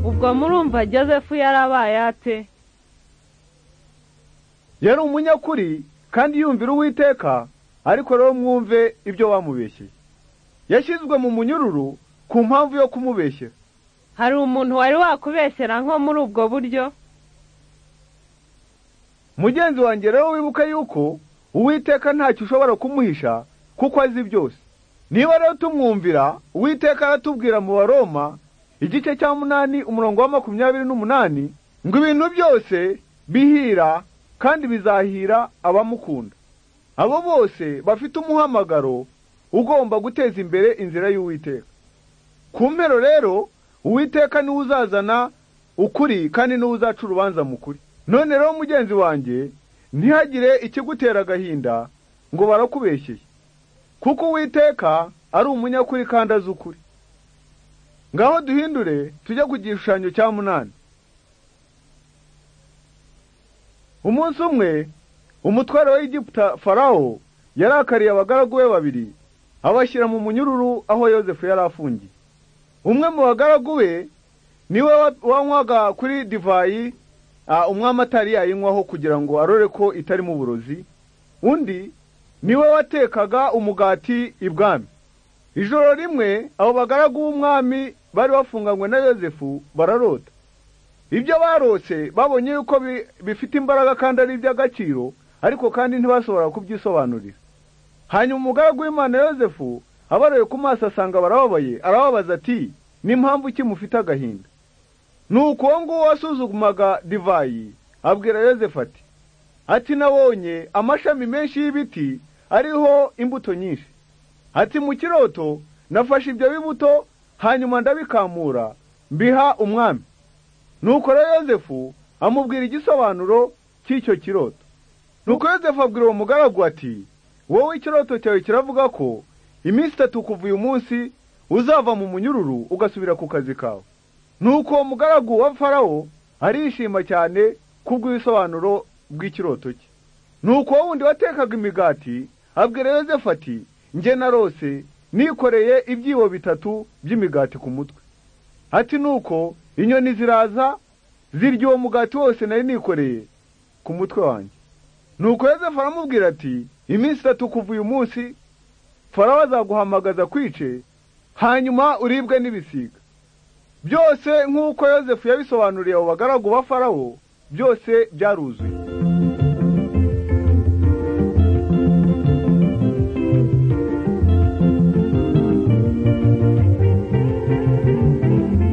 ubwo murumva joseph yarabaye ate yari umunyakuri kandi yumvira uwiteka ariko rero mwumve ibyo wamubeshyeye yashyizwe mu munyururu ku mpamvu yo kumubeshyera hari umuntu wari wakubeshyera nko muri ubwo buryo mugenzi wanjye rero wibuke yuko uwiteka ntacyo ushobora kumuhisha kuko azi byose niba rero tumwumvira uwiteka aratubwira mu baroma igice cya munani umurongo wa makumyabiri n'umunani ngo ibintu byose bihira kandi bizahira abamukunda abo bose bafite umuhamagaro ugomba guteza imbere inzira y'uwiteka ku mpero rero uwiteka niwe uzazana ukuri kandi niwe uzaca urubanza mukuri none rero mugenzi wanjye ntihagire ikigutera agahinda ngo barakubeshyeye kuko uwiteka ari umunyakuri kandi azi ukuri ngaho duhindure tujye ku gishushanyo cya munani umunsi umwe umutware wa Egiputa farawo yarakariye abagaragu be babiri abashyira mu munyururu aho yosefu yari afungiye umwe mu bagaragu be niwe wanywaga kuri divayi umwami atari yayinywaho kugira ngo arore ko itarimo uburozi undi niwe watekaga umugati ibwami ijoro rimwe abo bagaragu b'umwami bari bafunganywe na yosefu bararota ibyo barose babonye yuko bifite imbaraga kandi ari iby'agaciro ariko kandi ntibashobora kubyisobanurira hanyuma umugaragu w'imana yosefu abaroye ku maso asanga barababaye arababaza ati n'impamvu iki mufite agahinda ni uwo nguwo wasuzumaga divayi abwira yosefu ati ati nabonye amashami menshi y'ibiti ariho imbuto nyinshi ati mu kiroto nafashe ibyo bibuto hanyuma ndabikamura mbiha umwami nuko rero yosefu amubwira igisobanuro cy'icyo kiroto nuko yosefu abwira uwo mugaragu ati wowe ikiroto cyawe kiravuga ko iminsi itatu kuva uyu munsi uzava mu munyururu ugasubira ku kazi kawe nuko uwo mugaragu wa farawo arishima cyane kubw'ibisobanuro bw'ikiroto cye nuko wowe wundi watekaga imigati abwira yosefu ati njye na rose nikoreye ibyibo bitatu by'imigati ku mutwe ati nuko inyoni ziraza zirya uwo mugati wose nari nikoreye ku mutwe wanjye nuko yosefu aramubwira ati iminsi itatu kuva uyu munsi farawo azaguhamagaza kwice hanyuma uribwe n'ibisiga byose nk'uko yosefu yabisobanuriye abo bagaragu ba farawo byose byaruzuye